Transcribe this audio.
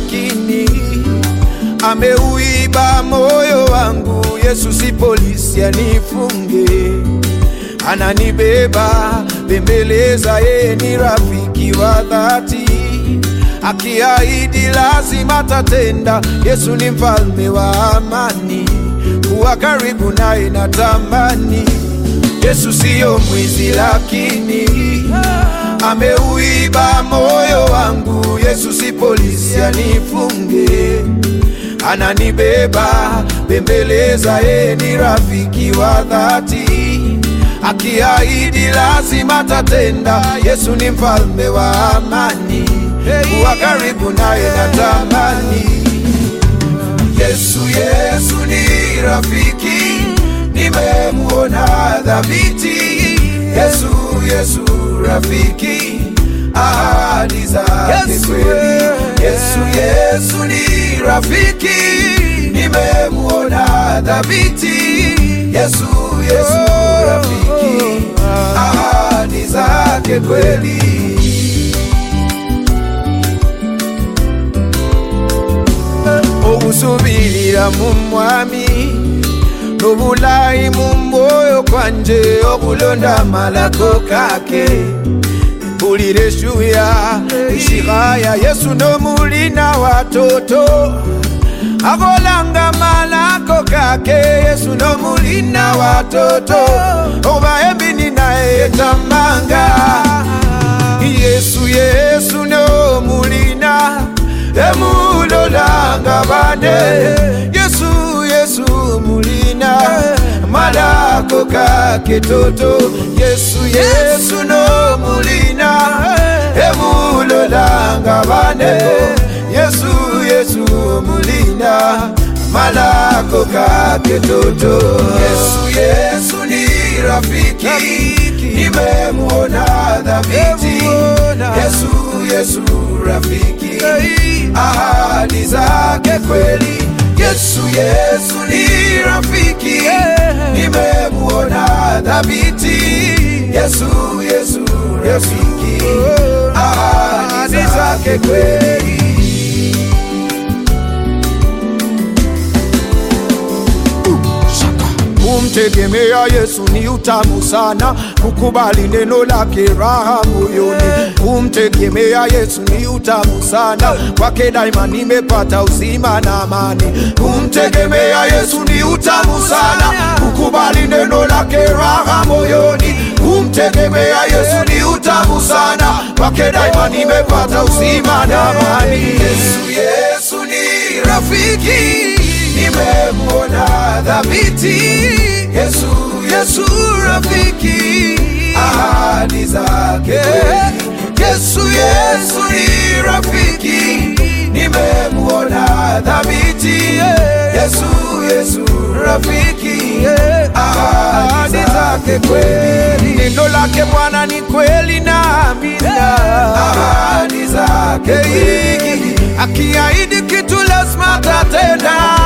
lakini ameuiba moyo wangu. Yesu si polisi anifunge, ananibeba bembeleza, yeye ni rafiki wa dhati, akiahidi lazima tatenda. Yesu ni mfalme wa amani, kuwa karibu naye natamani. Yesu siyo mwizi, lakini ameuiba moyo wangu. Yesu si polisi anifunge, ananibeba bembeleza, yeye ni rafiki wa dhati, akiahidi lazima tatenda. Yesu ni mfalme wa amani, kuwa karibu naye natamani. Yesu, Yesu ni rafiki, nimemuona dhabiti. Yesu, Yesu rafiki, ahadi zake kweli. Yesu, Yesu ni rafiki, nimemuona dhabiti. Yesu, Yesu rafiki, ahadi zake kweli. okusubirira mu mwami n'obulayi mu mwoyo kwanje okulonda amalako kake mpulira eshuya ishihaya yesu n'omulina watoto akolanga malako kake yesu n'omulina watoto oba embini naye yetamanga yesu yesu n'omulina emulolanga bane yesu yesu mulina malako kake toto yesu yesu no mulina emulolanga bane yesu yesu mulina malako kake toto yesu yesu ni rafiki nimemuona dhabiti yesu yesu rafiki ahadi zake kweli. Yesu, Yesu ni rafiki, nimemuona dhabiti. Yesu, Yesu rafiki, ahadi zake kweli. Kumtegemea Yesu ni utamu sana, kukubali neno lake raha moyoni. Kumtegemea Yesu ni utamu sana, kwake daima nimepata uzima na amani. Kumtegemea Yesu ni utamu sana, kukubali neno lake raha moyoni. Kumtegemea Yesu ni utamu sana, kwake daima nimepata uzima na amani. Yesu, Yesu ni rafiki nimemuona dhabiti. Yesu, Yesu rafiki, ahadi zake kweli. Yesu, Yesu ni rafiki, nimemuona dhabiti. Yesu, Yesu rafiki, ahadi zake kweli. Neno lake Bwana ni kweli na amina, ahadi zake kweli. Akiahidi kitu lazima tatenda